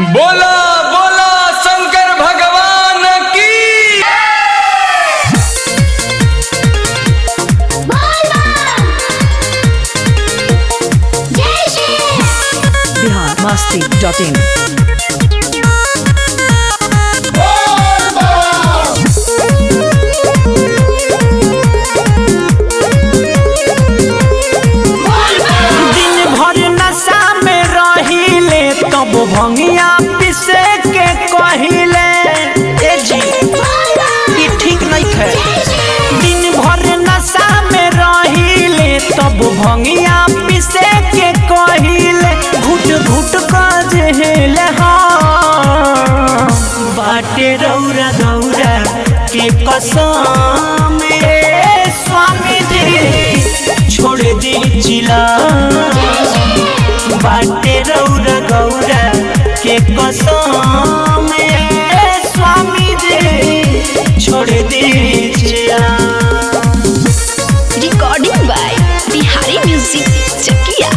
बोला बोला शंकर भगवान की बिहार मस्ती डॉट इन दिन भर नशा में रहिले तब भंगिया पिसे के कहिले ए जी ई ठीक नहीं है दिन भर नशा में रहिले तब भंगिया पिसे के कहिले घुट घुट कर जेले हाँ बाटे रौरा गौरा के कसम ए स्वामी जी छोड़ दी जिला बाटे रौरा गौरा के कसम ए स्वामी जी छोड़ दी जिला recording by Bihari music Chakia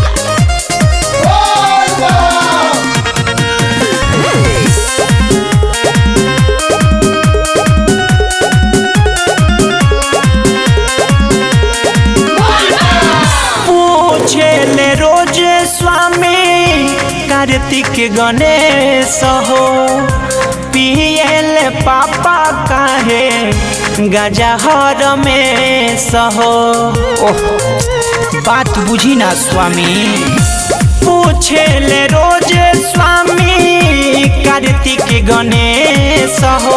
पूछे ले रोज स्वामी कार्तिक गणेश हो पियल पापा काहे गजहर में सहो ओह बात बुझी ना स्वामी पूछे ले रोज स्वामी कार्तिक गणेश हो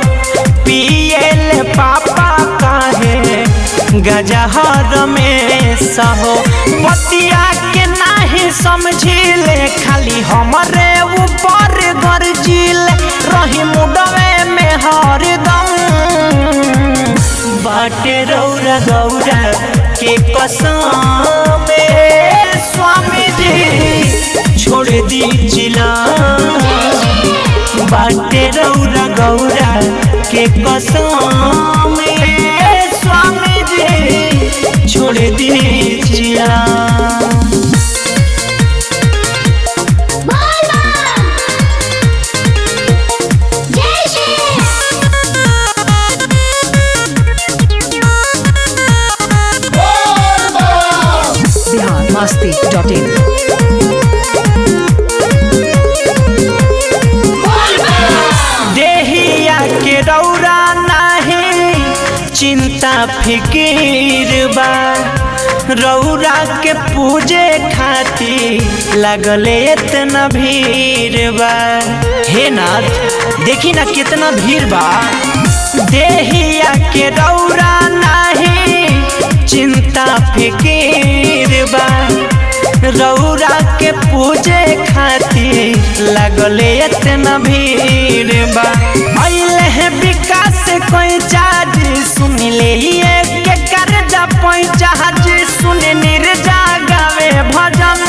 पियल पापा काहे गजहर में सहो पतिया के नाही समझिले खाली हमरे ऊपर गरजिल रही मुडवे में हरदम बाटे रौरा गौरा के कसम ए स्वामी जी छोड़ दी जिला बाटे रौरा गौरा के कसम ए स्वामी जी छोड़ दी जिला बिहार मस्ती डॉट इन देहिया के रौरा नाही चिंता फिकीर बा रौरा के पूजे खाती लगले इतना भीड़ बा हे नाथ देखी ना कितना भीड़ बा देहिया के रौरा नाही चिंता फिकीर बा रौरा के पूजे खातिर लगले इतना भीड़ बा अइले है विकास कोई चार्ज सुन ले ये के कर्जा पैचाज सुन निर्जा गावे भजन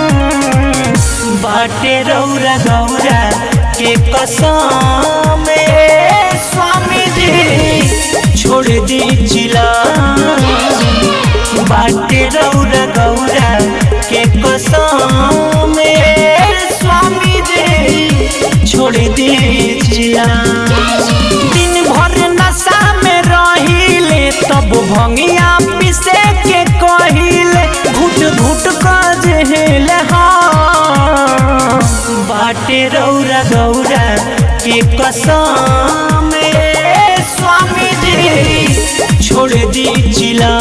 बाटे रौरा गौरा के कसम ए स्वामी जी छोड़ दी जिला बाटे रौरा गौरा के कसम ए स्वामी जी छोड़ दीजिया दिन भर नशा में रहिले तब भंगिया पिसे के कहिले घुट घुट कर जेले हाँ बाटे रौरा गौरा के कसम ए स्वामी जी छोड़ दीजिला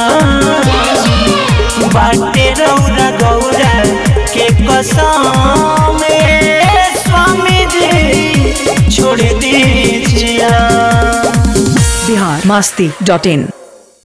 बाटे रौरा गौरा के कसम ए स्वामी जी छोड़ दीजिया बिहार मस्ती डॉट इन